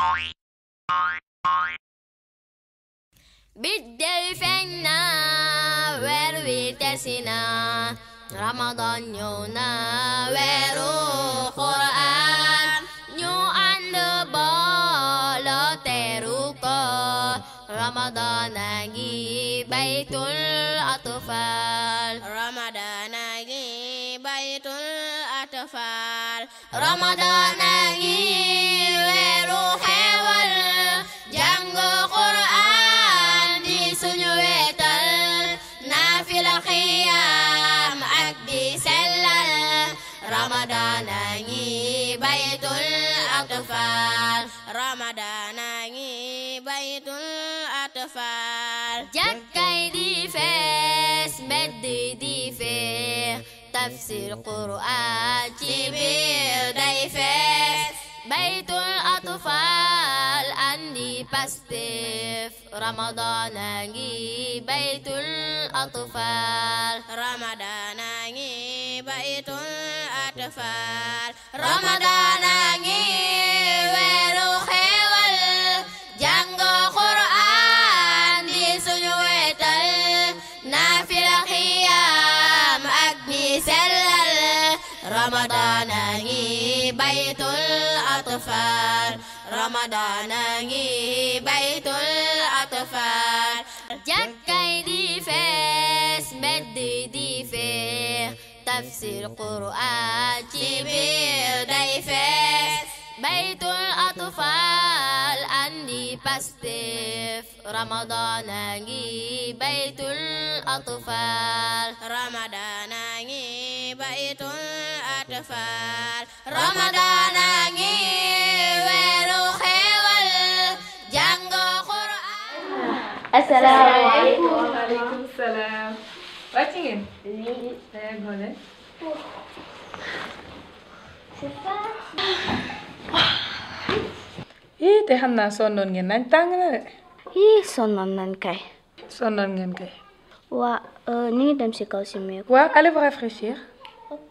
biddéew feeñ na weer wi tesi na ramadan ñëw na weeru quraan ñu ànd booloo teeru ko ramadan a ngi baytul atfal ramadan a ngi baytul atfal ramadan a ngi weeru xewal jàng quraan di suñu wetal naafila xiyaam ak di sellal ramadan a ngi baytul atfal ramadan a ngi baytul atfal jàkkay di fees mbedd di feex tafsir quraan ci biir day fees baytul atfal andi pastef ramadan a ngi baytul atfal ramadan a ngi baytul atfal ramadan a ngi weeru xewal jàng quraan di suñu wetal naafila xiyaam ak di sellal ramadan a ngi baytul atfal ramadan a ngi baytul atfal jàkkay di fees mbedd di feex tafsir quraan ci biir day fees baytul atfal andi pastef ramadan a ngi baytul atfal ramadan a ngi baytul atfal ramadan a ngi weeru xewal jàng quraan asalaamaaleykum waaleykum salaam wàcc ngeen tey gone ii te xam naa sonnoon ngeen nañ tàng na de yii sonnoon nañ kay sonnoon ngeen kay waa ñu ngi dem si kaw si meeku waaw allez vous rafraîchir ok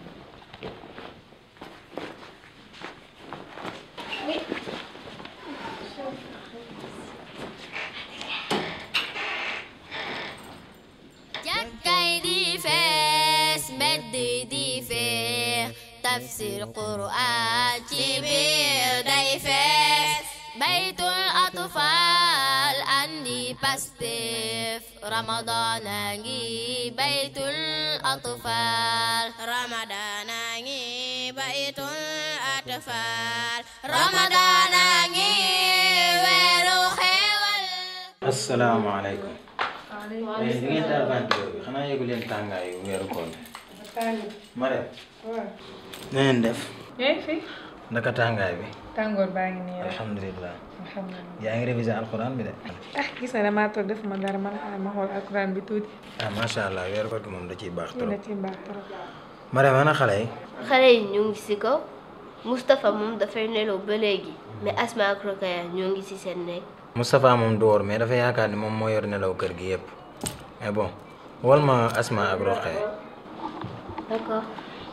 jàkkay di fees mbedd di feex tafsir quraan ci biir day fees baytul atfal andi pastef ramadan a ngi baytul atfal ramadan a ngi baytul atfal ramadan a ngi weeru xewal asalaamaaleykum. mais di ngeen taal ventilo bi xanaa yëgu leen tàngaayu weeru koor bi. Marème. na ngeen def. yaa ngi fi naka tàngaay bi. tàngoor baa ngi nii rek alhamdulilah. alhamdulilah yaa ngi révisé alxuraan bi de. ah gis na damaa toog def ma dara man xaaral ma xool alquran bi tuuti ah macha allah weeru koor gi moom da ciy baax lii la trop. ci baax trop Marème ana xale yi. xale yi ñu ngi si kaw Moustapha moom dafay nelaw ba léegi mais Asma ak Rokaya ñoo ngi si seen nekk Moustapha moom du woor mais dafa yaakaar ni moom moo yor nelaw kër gi yëpp mais bon wol ma Asma ak Roqee. d'accord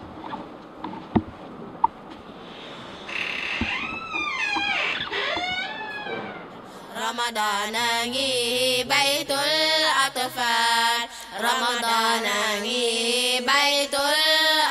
ramadan a ngi baytul atfal ramadan a ngi baytul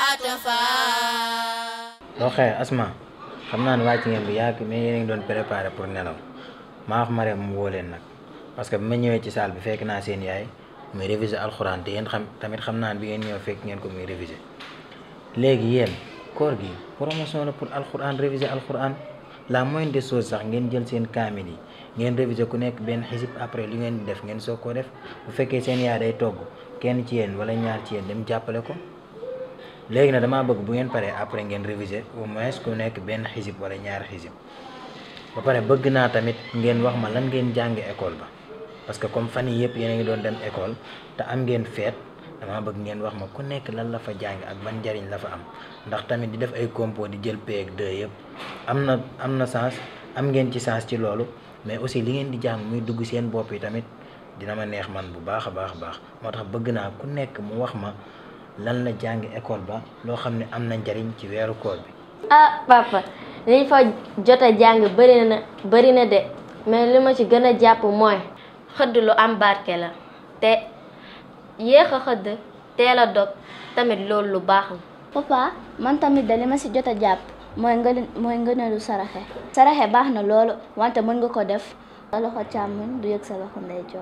atfal Roqee Asma xam naa ne wàcc ngeen bu yàgg mais yéen a ngi doon préparé pour nelaw maa wax Marème mu woo leen nag parce que bi ma ñëwee ci salle bi fekk naa seen yaay muy réviser alxuraan te yéen xam tamit xam naa ne bi ngeen ñëw fekk ngeen ko muy réviser léegi yéen koor gi promotion la pour alxuraan réviser alxuraan la moindre des choses sax ngeen jël seen kaamil yi ngeen réviser ku nekk benn xisib après li ngeen di def ngeen soog koo def bu fekkee seen yaay day togg kenn ci yéen wala ñaar ci yéen dem jàppale ko léegi nag damaa bëgg bu ngeen paree après ngeen réviser au moins ku nekk benn xisib wala ñaari xisib ba pare bëgg naa tamit ngeen wax ma lan ngeen jànge école ba parce que comme fan yii yëpp yéen a ngi doon dem école te am ngeen feet damaa bëgg ngeen wax ma ku nekk lan la fa jàng ak ban njariñ la fa am ndax tamit di def ay compo di jël P ak 2 yëpp am na am na sens am ngeen ci sens ci loolu mais aussi li ngeen di jàng muy dugg seen bopp yi tamit dina ma neex man bu baax a baax a baax moo tax bëgg naa ku nekk mu wax ma lan la jàng école ba loo xam ne am na njariñ ci weeru koor bi ah papa liñ fa jot a jàng bëri na bëri na de mais li ma ci gën a jàpp mooy xëdd lu am barke la te yéex a xëdd teel a dog tamit loolu lu baax la papa man tamit da li ma si jot a jàpp mooy nga mooy ngëneelu saraxe saraxe baax na loolu wante mën nga ko def sa loxo càmmoñ du yëg sa loxo ndeyjoor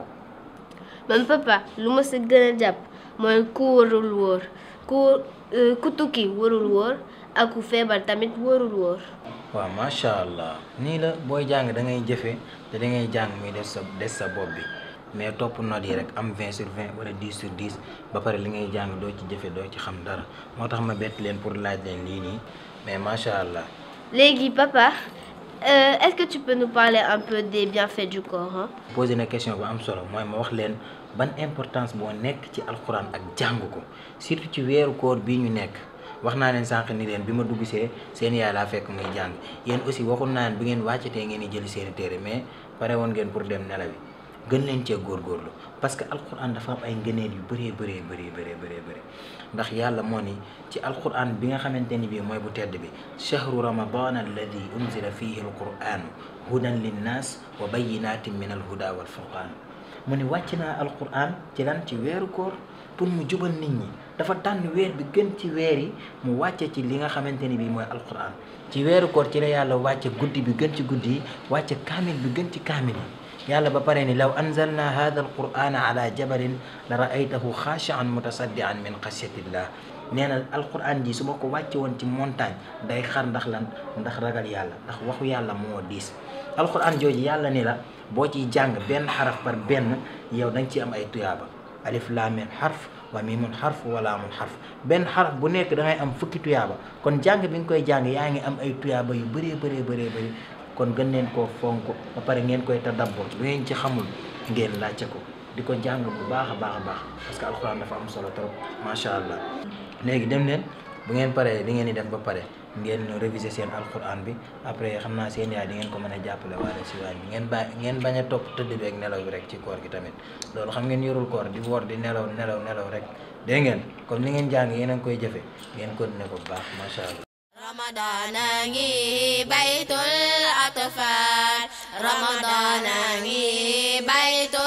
man papa lu ma si gën a jàpp mooy ku warul wóor ku ku tukki warul wóor ak ku feebar tamit warul wóor waaw macha allah nii la booy jàng da ngay jëfe te da ngay jàng muy des sa des sa bopp bi mais topp note yi rek am 20 sur 20 wala 10 sur 10 ba pare li ngay jàng doo ci jëfe doo ci xam dara moo tax ma bett leen pour laaj leen lii nii mais macha allah. léegi papa euh, est-ce que tu peux nous parler un peu des bienfaits du Coran posé na question bu am solo mooy ma wax leen ban importance boo nekk ci alxuraan ak jàng ko surtout ci weeru koor bii ñu nekk wax naa leen sànq ni leen bi ma dugg see seen yaay laa fekk muy jàng yéen aussi waxul naa leen bu ngeen wàccatee ngeen di jëli seeni téere mais pare woon ngeen pour dem nelawi gën leen cee góorgóorlu parce que alxuraan dafa am ay ngëneel yu bëree bëree bëree bëree bëree bëri ndax yàlla moo ni ci alxuraan bi nga xamante ni bii mooy bu tedd bi chahru ramadan alladi unzila fihi alquran hudan linnas wa bayinatin min alhuda walfurqan mu ne wàcc naa alquran ci lan ci weeru koor pour mu jubal nit ñi dafa tànn weer bi gën ci weer yi mu wàcce ci li nga xamante ni bii mooy alquran ci weeru koor ci la yàlla wàcce guddi bi gën ci guddi yi wàcce kaamil bi gën ci kaamil yi yàlla ba pare ni law anzalna hada alqurana ala jabalin la raaytahu xaashian mutasaddian min xasyatillah nee na alquran ji su ma ko wàcce woon ci montagne day xar ndax lan ndax ragal yàlla ndax waxu yàlla moo diis alquran jooju yàlla ni la boo ciy jàng benn xaraf par benn yow da nga ciy am ay tuyaaba alif laam miim xarf wa miimun xarf wa laamun xarf benn xaraf bu nekk da ngay am fukki tuyaaba kon jàng bi nga koy jàng yaa ngi am ay tuyaaba yu bëree bëree bëree bëri kon gën leen koo fonk ba pare ngeen koy tadabbur lu ngeen ci xamul ngeen laajte ko di ko jàng bu baax a baax a baax parce que alxuraan dafa am solo trop macha allah léegi dem leen bu ngeen paree li ngeen di def ba pare ngeen réviser seen alxuraan bi après xam naa seen yaay di ngeen ko mën a jàppale waale si waañ bi ngeen bàyyi ngeen bañ a topp tëdd bi ak nelaw bi rek ci koor gi tamit loolu xam ngeen yorul koor di woor di nelaw nelaw nelaw rek dégg ngeen comme li ngeen jàng yéen a ngi koy jëfe ngeen continuer ko bu baax macha allah رمضان بيت الأطفال رمضان بيت